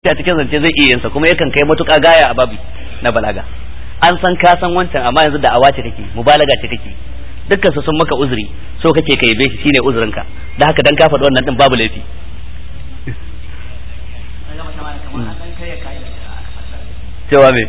a cikin zance zai iya yinsa kuma yakan kai matuƙa gaya a babi na balaga an san ka san wancan amma yanzu da awa ce kake mubalaga ce kake dukkan su sun maka uzuri so kake ka yabe shi shine uzurinka da haka dan ka faɗi wannan din babu laifi cewa me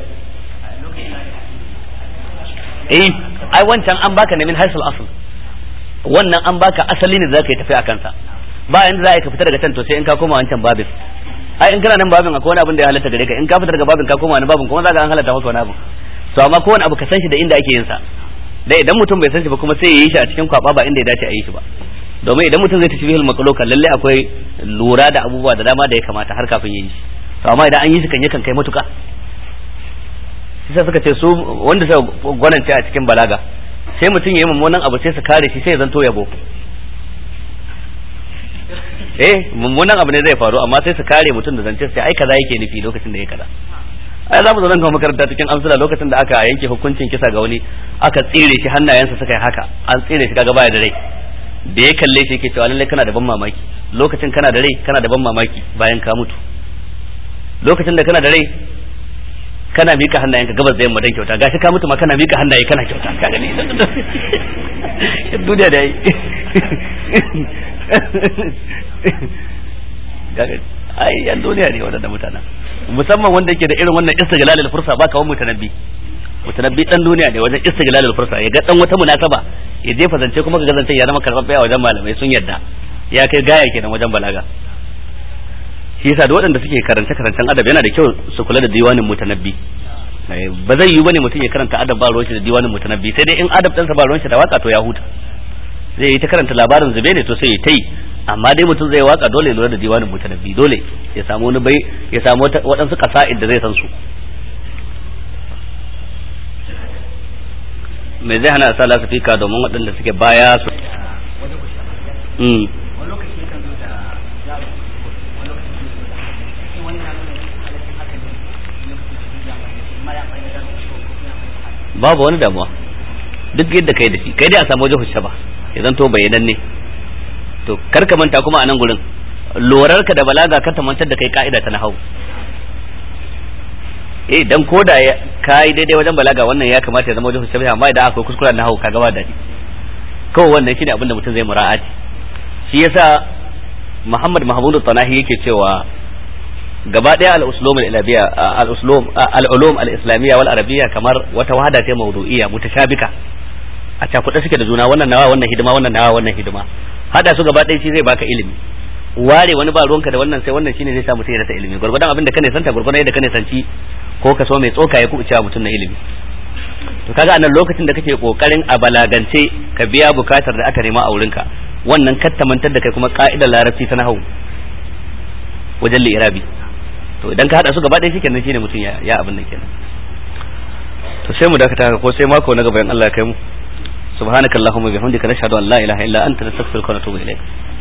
eh ai wancan an baka ne min haisul asl wannan an baka asali ne zaka yi tafi a kansa ba inda za ka fita daga can to sai in ka koma wancan babin ai in kana nan babin akwai wani abin da ya halatta gare ka in ka fita daga babin ka koma wani babin kuma za ka an halatta maka wani abu to amma kowane abu ka san shi da inda ake yin sa dai idan mutum bai san shi ba kuma sai ya yi shi a cikin kwaba ba inda ya dace a yi shi ba domin idan mutum zai tafi bihul maqluka lalle akwai lura da abubuwa da dama da ya kamata har kafin ya yi shi to amma idan an yi shi kan yakan kai matuka sai suka ce su wanda sai gwanance a cikin balaga sai mutum ya yi mummunan abu sai su kare shi sai ya zanto yabo eh mummunan abu ne zai faru amma sai su kare mutum da zance sai ai kaza yake nufi lokacin da ya kaza ai za mu zo nan ga makaranta cikin amsala lokacin da aka yanke hukuncin kisa ga wani aka tsire shi hannayensa suka yi haka an tsire shi kaga baya da rai da ya kalle shi yake cewa lallai kana da ban mamaki lokacin kana da rai kana da ban mamaki bayan ka mutu lokacin da kana da rai kana mika hannayenka gabas da yamma dan kyauta gashi ka mutu ma kana mika hannaye kana kyauta ka gani duniya da yi ai yan duniya ne waɗanda mutanen musamman wanda yake da irin wannan istiglalil fursa ba kawai mutanabbi mutanabbi dan duniya ne wajen istiglalil fursa ya ga dan wata munasaba ya jefa zance kuma ga zance ya zama karɓaɓɓe a wajen malamai sun yadda ya kai gaya kenan wajen balaga shi yasa da waɗanda suke karance karancen adab yana da kyau su kula da diwanin mutanabbi ba zai yi bane mutum ya karanta adab ba ruwan shi da diwanin mutanabbi sai dai in adab ɗansa ba ruwan shi da waka to ya huta zai yi ta karanta labarin zube ne to sai ya tai amma dai mutum zai waka dole lura da diwanin mutanabbi dole ya samu wani bai ya samu waɗansu kasa'id da zai san su me zai hana sa lasafika domin waɗanda suke baya su babu wani damuwa duk yadda kai da shi kai dai a samu wajen hushe ba ya zanto bayanan ne to kar ka manta kuma a nan gurin lorar ka da balaga ka mantar da kai ka'ida ta nahau eh dan ko da kai daidai wajen balaga wannan ya kamata ya zama wajen hushe amma idan akwai kuskuren nahau ka gaba dadi kawai wannan shine abin da mutum zai mura'ati shi yasa Muhammad Mahmud Tanahi yake cewa gaba daya al-uslum al-ilabiyya al-uslum al-ulum al-islamiyya wal arabiyya kamar wata wahada ce mawdu'iyya mutashabika a cakuɗe suke da juna wannan nawa wannan hidima wannan nawa wannan hidima hada su gaba ɗaya shi zai baka ilimi ware wani ba ruwanka da wannan sai wannan shine zai sa mutum ya rasa ilimi gurgurdan abin da ka santa gurgurdan yadda ka sanci ko ka so mai tsoka ya kuɓuce mutum na ilimi to kaga anan lokacin da kake kokarin a balagance ka biya bukatar da aka nema a wurinka wannan kattamantar da kai kuma ka'idar larabci ta nahawu wajen li'irabi to idan ka hada su gaba ɗaya shikenan shine mutum ya ya abin nan kenan to sai mu dakata ko sai mako na gaba in Allah ya kai mu subhanakallahumma bihamdika nashhadu an la ilaha illa anta nastaghfiruka wa natubu ilaik